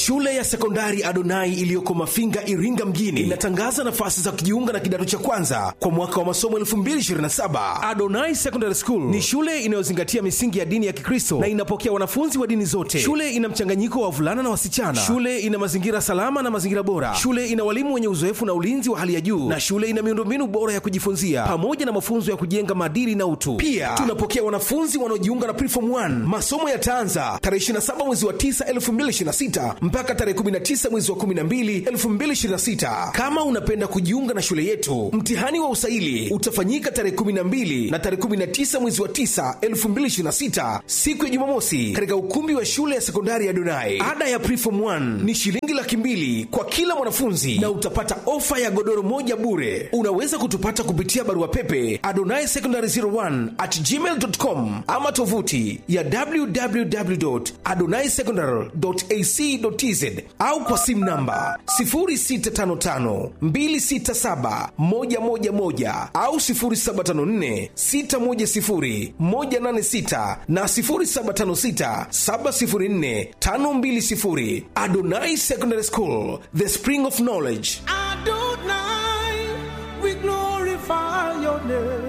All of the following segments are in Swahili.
Shule ya sekondari Adonai iliyoko Mafinga, Iringa mjini inatangaza nafasi za kujiunga na kidato cha kwanza kwa mwaka wa masomo 2027. Adonai Secondary School ni shule inayozingatia misingi ya dini ya Kikristo na inapokea wanafunzi wa dini zote. Shule ina mchanganyiko wa wavulana na wasichana. Shule ina mazingira salama na mazingira bora. Shule ina walimu wenye uzoefu na ulinzi wa hali ya juu, na shule ina miundombinu bora ya kujifunzia pamoja na mafunzo ya kujenga maadili na utu. Pia tunapokea wanafunzi wanaojiunga na Preform 1. Masomo yataanza tarehe 27 mwezi wa 9 2026 mpaka tarehe 19 mwezi wa 12 2026. Kama unapenda kujiunga na shule yetu, mtihani wa usaili utafanyika tarehe 12 na tarehe 19 mwezi wa 9 2026, siku ya Jumamosi, katika ukumbi wa shule ya sekondari ya Donai. Ada ya Preform 1 ni shilingi laki mbili kwa kila mwanafunzi na utapata ofa ya godoro moja bure. Unaweza kutupata kupitia barua pepe adonai secondary 01 at gmail.com ama tovuti ya www.adonaisecondary.ac.tz au kwa simu namba 0655267111 au 0754610186 na 0756704520. Adonai Secondary School, the spring of knowledge. Adonai, we glorify your name.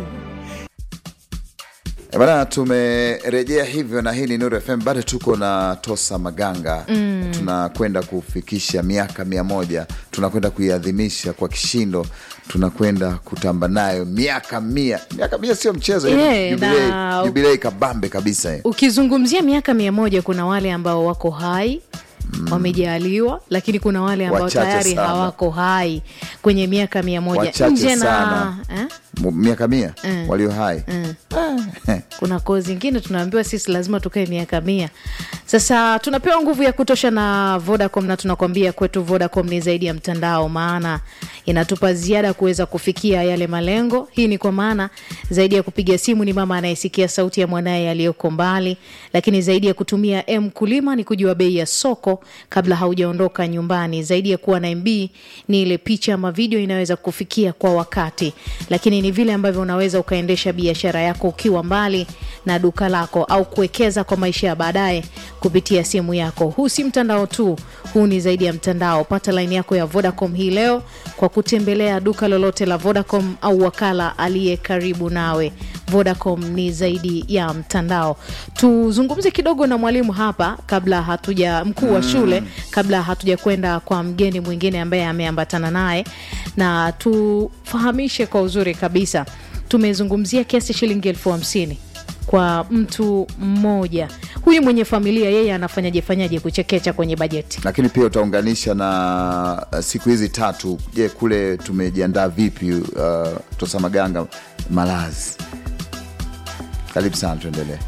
E Bana, tumerejea hivyo na hii ni Nuru FM, bado tuko na Tosa Maganga mm. Tunakwenda kufikisha miaka mia moja, tunakwenda kuiadhimisha kwa kishindo, tunakwenda kutamba nayo miaka mia. Miaka mia sio mchezo, Yeah, jubilei, na- jubilei kabambe kabisa eh. ukizungumzia miaka mia moja kuna wale ambao wako hai wamejaliwa lakini kuna wale ambao Wachache tayari sana. hawako hai kwenye miaka mia moja Wachache nje na sana. eh? M- miaka mia Mm. walio hai kuna koo zingine tunaambiwa sisi lazima tukae miaka mia sasa tunapewa nguvu ya kutosha na vodacom na tunakwambia kwetu vodacom ni zaidi ya mtandao maana inatupa ziada kuweza kufikia yale malengo hii ni kwa maana zaidi ya kupiga simu ni mama anayesikia sauti ya mwanaye aliyoko mbali lakini zaidi ya kutumia m kulima ni kujua bei ya soko kabla haujaondoka nyumbani zaidi ya kuwa na mb ni ile picha ama video inaweza kufikia kwa wakati lakini ni vile ambavyo unaweza ukaendesha biashara yako ukiwa mbali na duka lako au kuwekeza kwa maisha ya baadaye kupitia simu yako huu si mtandao tu huu ni zaidi ya mtandao pata laini yako ya vodacom hii leo kwa kutembelea duka lolote la vodacom au wakala aliye karibu nawe vodacom ni zaidi ya mtandao tuzungumze kidogo na mwalimu hapa kabla hatuja mkuu wa shule kabla hatuja kwenda kwa mgeni mwingine ambaye ameambatana naye na tufahamishe kwa uzuri kabisa tumezungumzia kiasi shilingi elfu hamsini kwa mtu mmoja huyu mwenye familia yeye anafanyaje fanyaje kuchekecha kwenye bajeti lakini pia utaunganisha na uh, siku hizi tatu. Je, kule tumejiandaa vipi? Uh, Tosa Maganga, malazi. Karibu sana, tuendelee.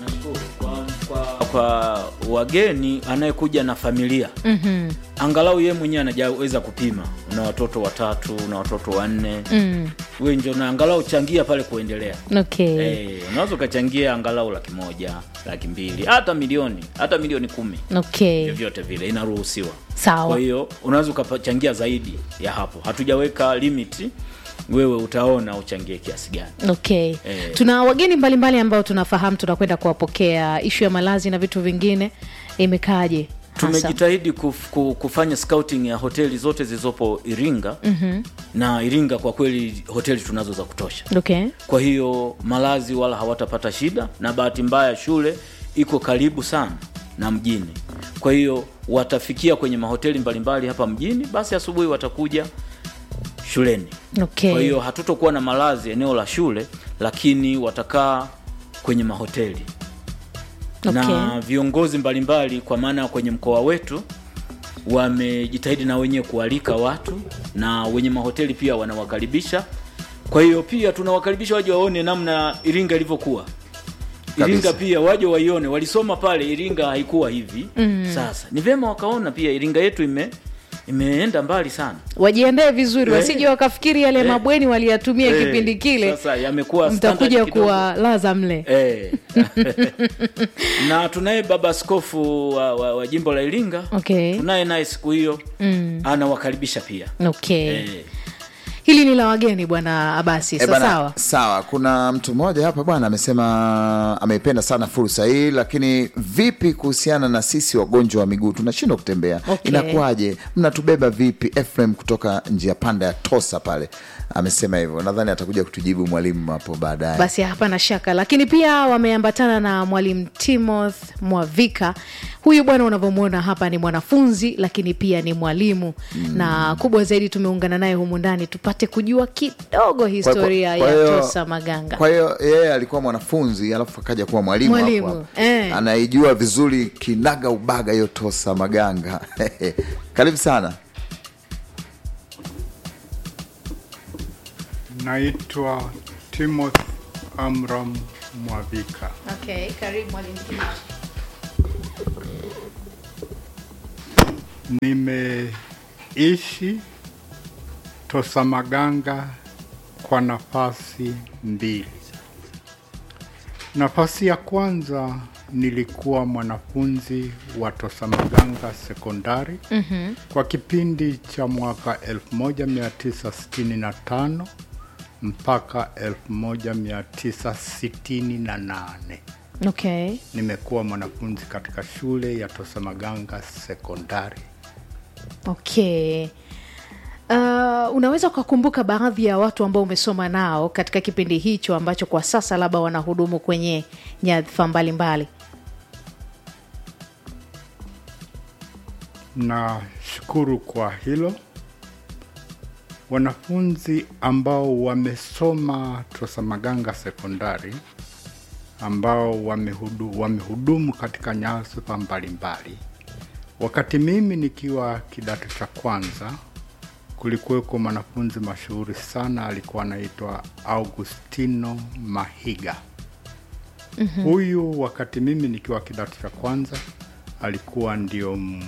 kwa, kwa wageni anayekuja na familia mm-hmm. angalau yeye mwenyewe anajaweza kupima una watoto watatu una watoto wanne mm. we njo na angalau changia pale kuendelea okay. Eh, unaweza ukachangia angalau laki moja laki mbili hata milioni hata milioni kumi okay. vyovyote vile inaruhusiwa Sawa. kwa hiyo unaweza ukachangia zaidi ya hapo hatujaweka limiti wewe utaona uchangie kiasi gani okay. Eh. tuna wageni mbalimbali ambao tunafahamu tunakwenda kuwapokea ishu ya malazi na vitu vingine imekaaje hasa? tumejitahidi kuf, ku- kufanya scouting ya hoteli zote zilizopo iringa mm-hmm. na iringa kwa kweli hoteli tunazo za kutosha okay. kwa hiyo malazi wala hawatapata shida na bahati mbaya shule iko karibu sana na mjini kwa hiyo watafikia kwenye mahoteli mbalimbali hapa mjini basi asubuhi watakuja shuleni Okay. kwa hiyo hatutokuwa na malazi eneo la shule lakini watakaa kwenye mahoteli na Okay. viongozi mbalimbali kwa maana kwenye mkoa wetu wamejitahidi na wenyewe kualika watu na wenye mahoteli pia wanawakaribisha kwa hiyo pia tunawakaribisha waje waone namna iringa ilivyokuwa iringa Kabisa. pia waje waione walisoma pale iringa haikuwa hivi mm. sasa ni vyema wakaona pia iringa yetu ime imeenda mbali sana wajiandae vizuri Eh. wasije wakafikiri yale Eh. mabweni waliyatumia Eh, kipindi kile sasa yamekuwa mtakuja standard kidogo. kuwalaza mle Eh. na tunaye baba askofu wa, wa, wa jimbo la iringa Okay. tunaye naye siku hiyo mm. anawakaribisha pia okay. eh. hili ni la wageni bwana abasi Eh, bana, sawa sawa kuna mtu mmoja hapa bwana amesema ameipenda sana fursa hii lakini vipi kuhusiana na sisi wagonjwa wa miguu tunashindwa kutembea Okay. inakuwaje mnatubeba vipi Ephraim kutoka njia panda ya tosa pale amesema hivyo nadhani atakuja kutujibu mwalimu hapo baadaye basi hapana shaka lakini pia wameambatana na mwalimu timoth mwavika huyu bwana unavyomwona hapa ni mwanafunzi lakini pia ni mwalimu mm. na kubwa zaidi tumeungana naye humu ndani tupate kujua kidogo historia kwa ya hiyo- tosa maganga kwa hiyo yeye alikuwa mwanafunzi alafu akaja kuwa mwalimu hapo Mwalimu, hapo. eh. anaijua vizuri kinaga ubaga hiyo tosa maganga karibu sana Naitwa Timothy Amram Mwavika. okay, karibu mwalimu Nimeishi Tosamaganga kwa nafasi mbili. Nafasi ya kwanza nilikuwa mwanafunzi wa Tosamaganga sekondari mm-hmm. kwa kipindi cha mwaka 1965 mpaka 1968 okay. nimekuwa mwanafunzi katika shule ya Tosamaganga sekondari. okay. Uh, unaweza ukakumbuka baadhi ya watu ambao umesoma nao katika kipindi hicho ambacho kwa sasa labda wanahudumu kwenye nyadhifa mbalimbali Nashukuru kwa hilo. Wanafunzi ambao wamesoma Tosamaganga sekondari ambao wamehudu, wamehudumu katika nyadhifa mbalimbali. Wakati mimi nikiwa kidato cha kwanza, kulikuweko mwanafunzi mashuhuri sana, alikuwa anaitwa Augustino Mahiga. mm-hmm. Huyu wakati mimi nikiwa kidato cha kwanza alikuwa ndio m-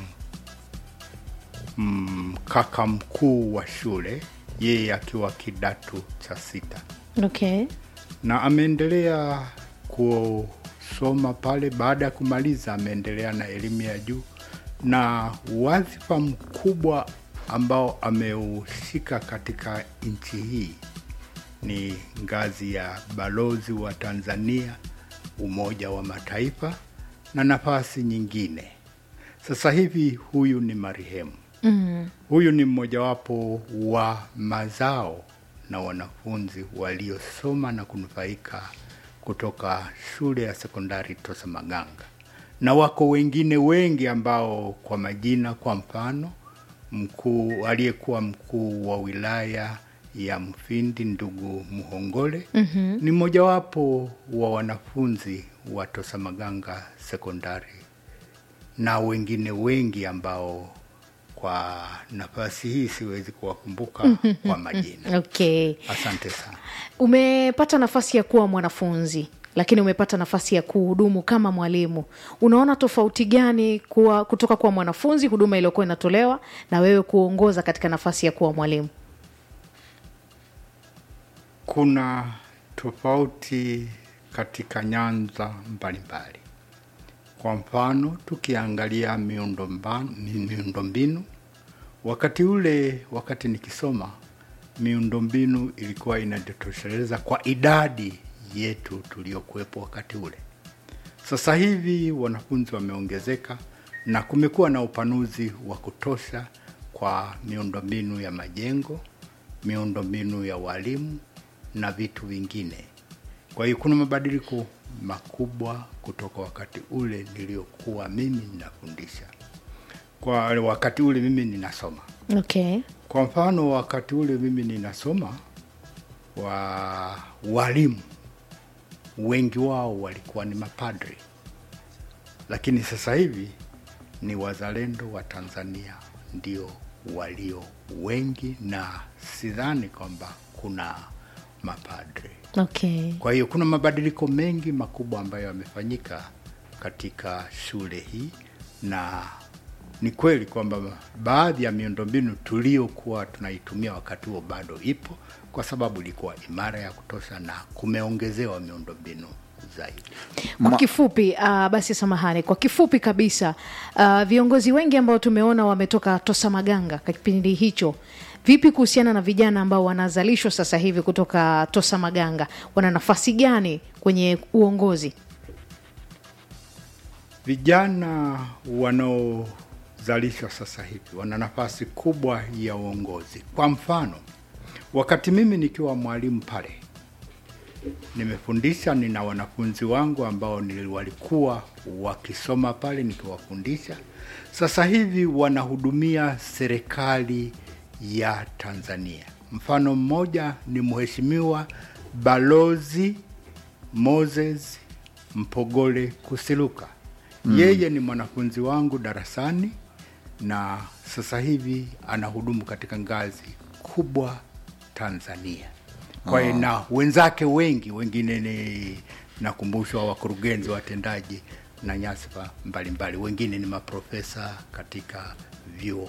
m- kaka mkuu wa shule, yeye akiwa kidato cha sita okay. na ameendelea kusoma pale. Baada ya kumaliza, ameendelea na elimu ya juu, na wadhifa mkubwa ambao ameushika katika nchi hii ni ngazi ya balozi wa Tanzania Umoja wa Mataifa na nafasi nyingine. Sasa hivi huyu ni marehemu mm. Huyu ni mmojawapo wa mazao na wanafunzi waliosoma na kunufaika kutoka shule ya sekondari Tosamaganga, na wako wengine wengi ambao kwa majina, kwa mfano mkuu aliyekuwa mkuu wa wilaya ya Mfindi ndugu Muhongole mm-hmm. ni mmojawapo wa wanafunzi wa Tosamaganga sekondari na wengine wengi ambao kwa nafasi hii siwezi kuwakumbuka kwa majina. okay. Asante sana. umepata nafasi ya kuwa mwanafunzi lakini umepata nafasi ya kuhudumu kama mwalimu unaona tofauti gani kuwa, kutoka kuwa mwanafunzi huduma iliyokuwa inatolewa na wewe kuongoza katika nafasi ya kuwa mwalimu Kuna tofauti katika nyanza mbalimbali. Kwa mfano, tukiangalia miundombanu- mi- miundombinu, wakati ule, wakati nikisoma, miundombinu ilikuwa inajitosheleza kwa idadi yetu tuliokuwepo wakati ule. Sasa hivi wanafunzi wameongezeka na kumekuwa na upanuzi wa kutosha kwa miundombinu ya majengo, miundombinu ya walimu na vitu vingine. Kwa hiyo kuna mabadiliko makubwa kutoka wakati ule niliokuwa mimi ninafundisha, kwa wakati ule mimi ninasoma. okay. Kwa mfano, wakati ule mimi ninasoma, wa walimu wengi wao walikuwa ni mapadri, lakini sasa hivi ni wazalendo wa Tanzania ndio walio wengi, na sidhani kwamba kuna mapadri. Okay. Kwa hiyo kuna mabadiliko mengi makubwa ambayo yamefanyika katika shule hii, na ni kweli kwamba baadhi ya miundombinu tuliokuwa tunaitumia wakati huo bado ipo, kwa sababu ilikuwa imara ya kutosha na kumeongezewa miundombinu zaidi. kwa Ma- kifupi uh, basi samahani kwa kifupi kabisa uh, viongozi wengi ambao tumeona wametoka tosa maganga kwa kipindi hicho vipi kuhusiana na vijana ambao wanazalishwa sasa hivi kutoka tosa maganga wana nafasi gani kwenye uongozi Vijana wanaozalishwa sasa hivi wana nafasi kubwa ya uongozi. Kwa mfano, wakati mimi nikiwa mwalimu pale nimefundisha, nina wanafunzi wangu ambao ni walikuwa wakisoma pale nikiwafundisha, sasa hivi wanahudumia serikali ya Tanzania. Mfano mmoja ni mheshimiwa Balozi Moses Mpogole Kusiluka. Yeye ni mwanafunzi wangu darasani na sasa hivi anahudumu katika ngazi kubwa Tanzania. Kwa hiyo na wenzake wengi wengine ni nakumbushwa wakurugenzi watendaji na nyasifa mbalimbali, wengine ni maprofesa katika vyuo